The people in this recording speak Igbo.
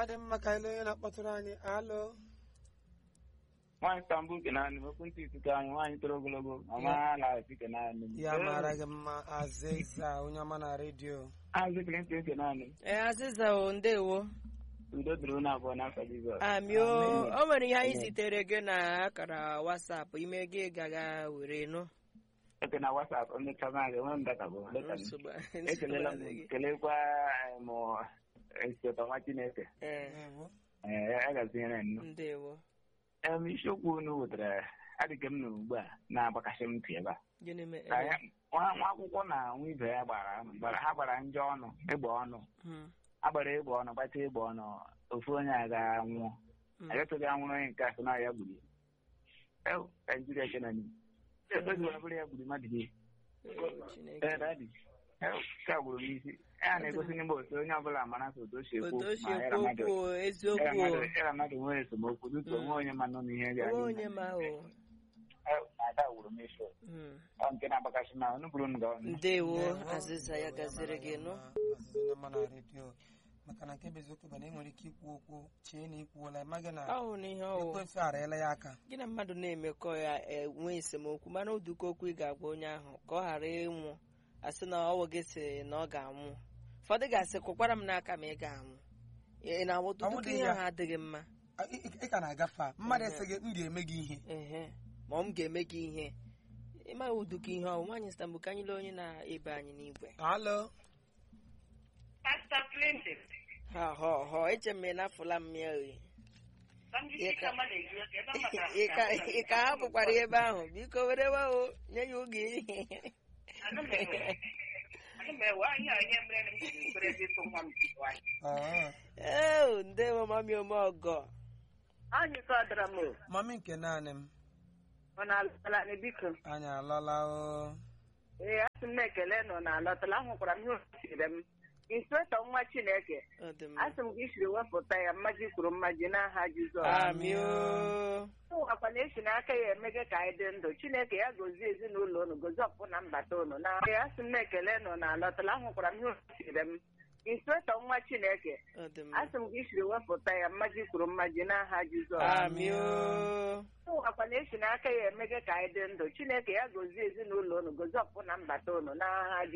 dị mma ka ele onye na-akpọtụrụ anyị alụ nwaanyị stambul kenanị ekwentị ikuku anyị nwaanyị toro ogologo mama na-esi kenanị ya mara gị mma azịza onye ọma na redio azị clinton kenanị ee azịza o ndewo udo dịrị unu abụọ n'afọ jizọs amio o nwere ihe anyị zitere gị na akara wasapụ ime gị gaga were nụ eke na wasap emechama gị enwe m data bụ data m. Nsogbu- ekelela nsogbu m adịghị. kelekwa m esote nwa chineke Ee, ee ya gaziere nnụ ndewo em isiokwu unu wetara adịghị m na ugbu a na-agbakasị m ntị ebe a gịnị ka mere ya nwa nwa akwụkwọ na nwa ibe ya gbara gbara ha gbara njọ ọnụ ịgba ọnụ Hmm, agbara ịgba ọnụ gbata ịgba ọnụ ofu onye aga nwụọ hmm. agatụghị anwụrụ onye nke asị na ya gburu ya ewu naijiria kenani ebeziwara bụrụ ya gburu mmadụ gị Ee, Chineke. ee dadi ewu nke a gburu m isi ya na-egosi n'ime otu onye ọbụla mara ka otu o si ekwu otu o si ma ya ekwu mmadụ okwu o, ya eziokwu o. mmadụ ya mmadụ nwere esemokwu dịka onwe onye ma nọ n'ihe dị onwe onye ma o ada gburu m isi Hmm. ọ nke na-agbakasị na ọnụ buru m ga ọnụ ndewo azịza ya gaziri gị nụ azịza onye ọma na redio maka na nke bụ eziokwu bụ na ị nwere ike ikwu okwu chee na ikwuola ịmaghị na ọhụ n'ihe ọwụ ekwensu arịala ya aka gị na mmadụ na-emekọ ya enwe esemokwu mana oduka okwu ị ga-agwa onye ahụ ka ọ ghara ịnwụ asị na ọwụ gị si na ọ ga-anwụ ụfọdụ ga-asị kwụkwara m n'aka ma ị ga-anwụ ị na-awụtụ Ọ tupu bụdị ihe ya. ahụ adịghị mma A, ị ị- ị ka na-agafe a mmadụ Ehe. esi gị m ga-eme gị ihe ehe ma ọ m ga-eme gị ihe ịmaghị uduka ihe ọwụ nwaanyị stambụ ka anyị lee onye na-ebe anyị n'igwe alụ Pastor Clinton. ha họ họ eche m na afụla m ya oyi Ndị Ịka- kama na-eji oke ebe ọ maka ị ka ị ka hapụkwara ya ebe ahụ biko were o nye ya oge Anụ m ewe. Anụ m ewe anyị a ihe mere m jiri kwere ebe ịtụ nwa m jikwa anyị. Ọ, ee ndewo mami ome ọgọ Anyị sọdara m o. mami nke naanị m Ọ na-alọtala anyị biko. anyị alọla o Ee, asị m na-ekele nọ na alọtala ahụkwara m ihe o siri m. Inspector nwa Chineke. ọ dị mma Asị m gị siri wepụta ya mmaji kwuru mmaji n'aha Jizọs. amio Ụwakwa na esi n'aka ya emege ka anyị dị ndụ Chineke ya gozie ezinụlọ unu gozie ọpụ na mbata unu na Ee, asị m na-ekele nọ na alọtala ahụkwara m ihe o siri m. Inspector nwa Chineke. ọ dị mma asị m gị siri wepụta ya mmaji kwuru mmaji n'aha Jizọs amio ụwakwa na esi n'aka ya emege ka anyị dị ndụ Chineke ya gozie ezinụlọ unu gozie ọpụ na mbata unu n'aha